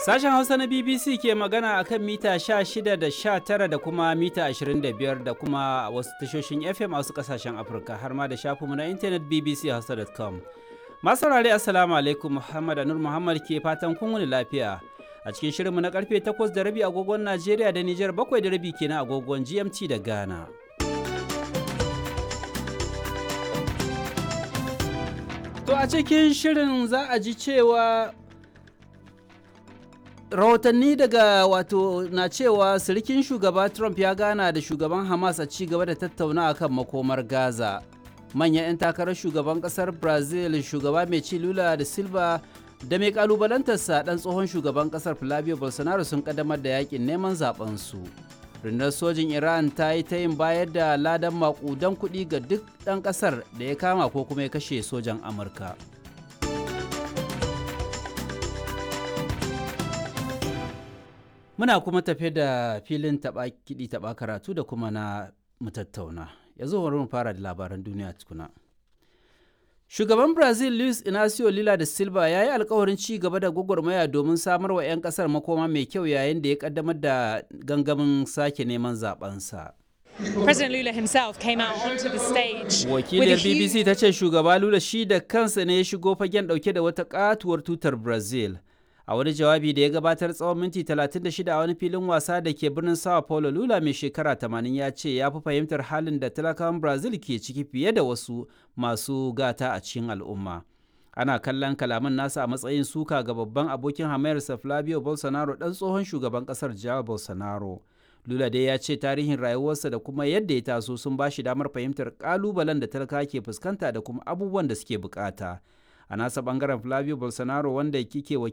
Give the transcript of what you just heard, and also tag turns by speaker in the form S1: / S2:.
S1: Sashen Hausa na BBC ke magana a kan mita 16 da 19 da kuma mita 25 da kuma wasu tashoshin FM a wasu kasashen Afirka har ma da shafinmu na intanet bbchausa.com. Masu saurare Assalamu alaikum Muhammad Anur Muhammad ke fatan kun wuni lafiya. A cikin shirinmu na karfe 8 da rabi agogon Najeriya da Nijar 7 da rabi kenan agogon GMT da Ghana. To a cikin shirin za a ji cewa rahotanni daga wato na cewa sirikin shugaba trump ya gana da shugaban hamas a ci gaba da tattauna kan makomar gaza manyan 'yan takarar shugaban kasar brazil shugaba mai ci lula da silva da mai kalubalantarsa dan tsohon shugaban kasar flavio bolsonaro sun kaddamar da yakin neman su rundunar sojin iran ta yi ta yin bayar da ladan makudan kuɗi ga duk ɗan ƙasar da ya kama ko kuma ya kashe sojan amurka Muna kuma tafe da filin taɓa kiɗi taɓa karatu da kuma na mutattauna. Yanzu bari mu fara da labaran duniya tukuna. Shugaban Brazil Luis Inacio Lula da Silva ya yi alkawarin ci gaba da gwagwarmaya domin samar wa 'yan ƙasar makoma mai kyau yayin da ya kaddamar da gangamin sake neman zabensa.
S2: President Lula himself came out onto the stage.
S1: Wakiliyar BBC ta ce shugaba Lula shi da kansa ne ya shigo fagen ɗauke da wata katuwar tutar Brazil. a wani jawabi da ya gabatar tsawon minti 36 a wani filin wasa da ke birnin sao paulo lula mai shekara 80 ya ce ya fi fahimtar halin da talakawan brazil ke ciki fiye da wasu masu gata a cikin al'umma ana kallon kalaman nasa a matsayin suka ga babban abokin hamayarsa flavio bolsonaro dan tsohon shugaban kasar jawa bolsonaro lula dai ya ce tarihin rayuwarsa da kuma yadda ya taso sun ba shi damar fahimtar kalubalen da talaka ke fuskanta da kuma abubuwan da suke bukata a nasa bangaren flavio bolsonaro wanda kike